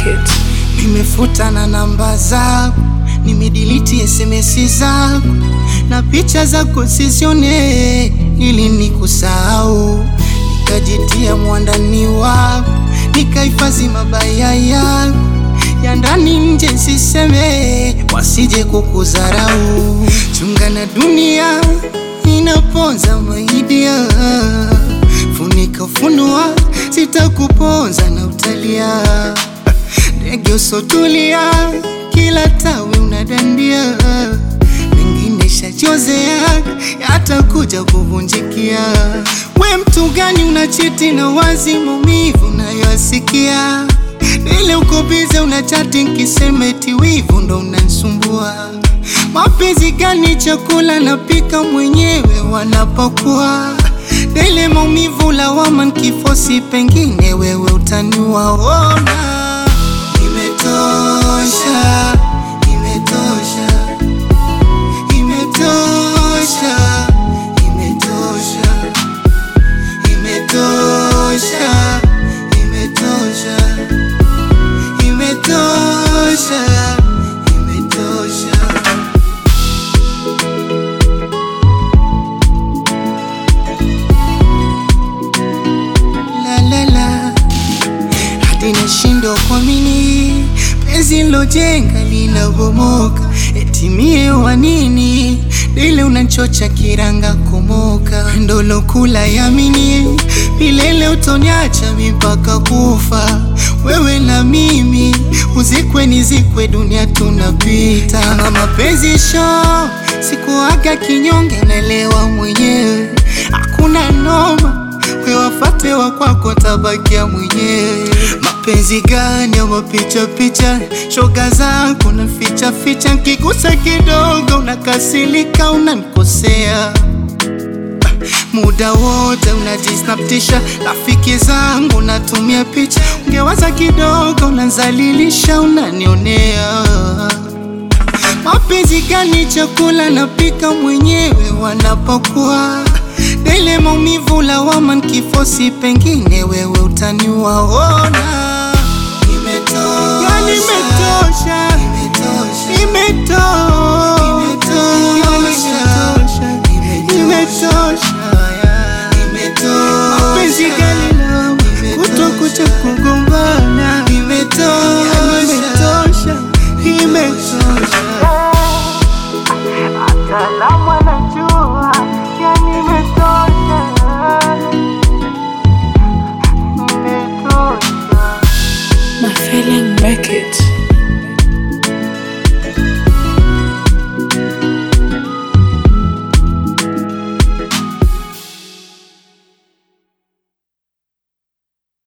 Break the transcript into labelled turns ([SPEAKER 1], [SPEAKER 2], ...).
[SPEAKER 1] Records.
[SPEAKER 2] Nimefuta na namba zako, nimediliti SMS zako na picha zako sizione, ili nikusahau. Nikajitia mwandani wako, nikahifadhi mabaya yako ya ndani nje, siseme wasije kukudharau. Chunga na dunia inaponza maidia, funika ufunua, sitakuponza na utalia ndege usotulia, kila tawi unadandia, mengine shachozea yatakuja kuvunjikia. We mtu gani unachiti na wazi maumivu unayoasikia? Ile uko bize unachati nkisema eti wivu ndo unansumbua. Mapenzi gani chakula napika mwenyewe wanapokuwa Dele maumivu lawama nkifosi pengine wewe utaniua. Ona Imetosha, imetosha, imetosha, imetosha, imetosha, imetosha, imetosha, imetosha. La la la hadi nashindwa kuamini penzi lojenga linabomoka, eti mie wa nini? Dile unanchocha kiranga komoka, ndolo kula yamini milele utoniacha mipaka kufa, wewe na mimi uzikwe nizikwe, dunia tunapita. Kama mapenzi sho sikuaga kinyonge, naelewa mwenyewe, hakuna noma we wafate wa kwako tabakia mwenyewe. Mapenzi gani ya mapicha picha, shoga zako na ficha ficha, nkigusa kidogo unakasilika, unanikosea muda wote unajisnaptisha, rafiki zangu natumia picha, ungewaza kidogo unanzalilisha, unanionea Mapenzi gani chakula napika mwenyewe wanapokuwa Dele maumivu lawama nkifosi pengine wewe utaniua. Ona imetosha, yani imetosha, imetosha, imetosha, imetosha, imetosha. Mapenzi gani lawama kutokucha kugombana, imetosha, imetosha.
[SPEAKER 1] Hata